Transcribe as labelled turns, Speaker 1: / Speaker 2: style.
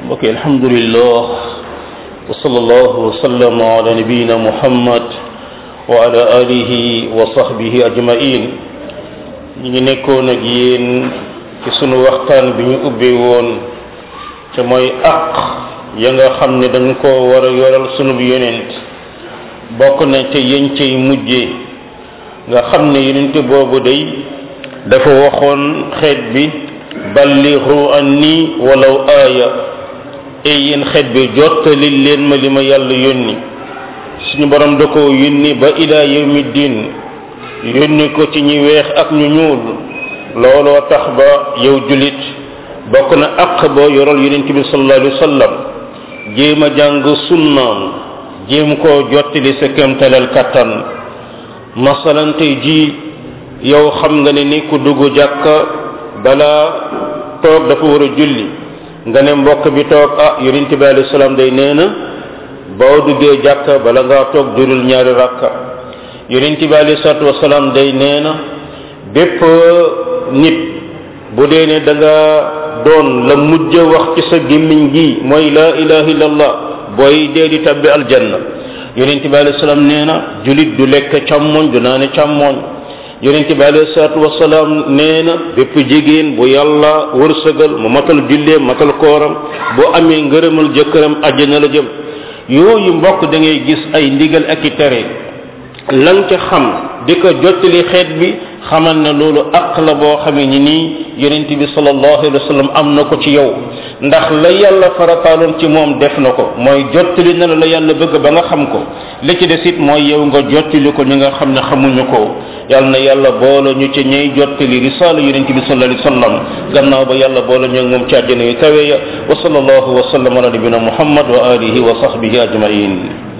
Speaker 1: mbokk alhamdulillah wa sallallahu wa sallam ala nabiyina muhammad wa ala alihi wa sahbihi ajmain ñu ngi nekkoon ak yéen ci sunu waxtaan bi ñu ubbee woon te mooy aq ya nga xam ne dañ ko war a yoral sunu yonent bokk na te yéen cay mujjee nga xam ne yonent boobu day dafa waxoon xeet bi ballighu anni walaw aaya ey yéen xeet bi jottali leen ma li ma yàlla yónni suñu borom da ko yónni ba ila yawmi diin yónni ko ci ñi weex ak ñu ñuul looloo tax ba yow julit bokk na aq boo yoral yonent bi sallallahu alayhi wa sallam jéem a jàng sunnaam jéem koo jottali sa kéemtalal kattan masalan tey jii yow xam nga ne ni ku dugg jàkka balaa toog dafa war a julli nga ne mbokk bi toog ah yonent bi alayhi salaam day nee na boo duggee jàkka bala ngaa toog jurul ñaari rakka yonent bi alayhi salaatu wasalaam day nee na bépp nit bu dee ne da nga doon la mujj wax ci sa gémmiñ gi mooy laa ilaha illallah booy dee di tabbi aljanna yonent bi alayhi salaam nee na julit du lekk càmmoñ du naane càmmoñ yonent bi alayhi salaatu wasalaam nee na bépp jigéen bu yàlla wërsëgal mu matal julleem matal kooram boo amee ngërëmal jëkkëram àjjana la jëm yooyu mbokk da ngay gis ay ndigal ak i tere lan ca xam di ko jottali xeet bi xamal ne loolu aq la boo xamee ni nii yonent bi sallallahu alayhi wa sallam am na ko ci yow ndax la yàlla farataaloon ci moom def na ko mooy jottali na la la yàlla bëgg ba nga xam ko li ci des it mooy yow nga jottali ko ñi nga xam ne xamuñu ko yàlla na yàlla boole ñu ci ñey jottali risaala yonent bi sallallahu alayhi wa sallam gannaaw ba yàlla boole ñu moom ci àjjana yu kawe ya wa sallallahu wa sallam ala nabina muhammad wa alihi wa sahbihi ajmain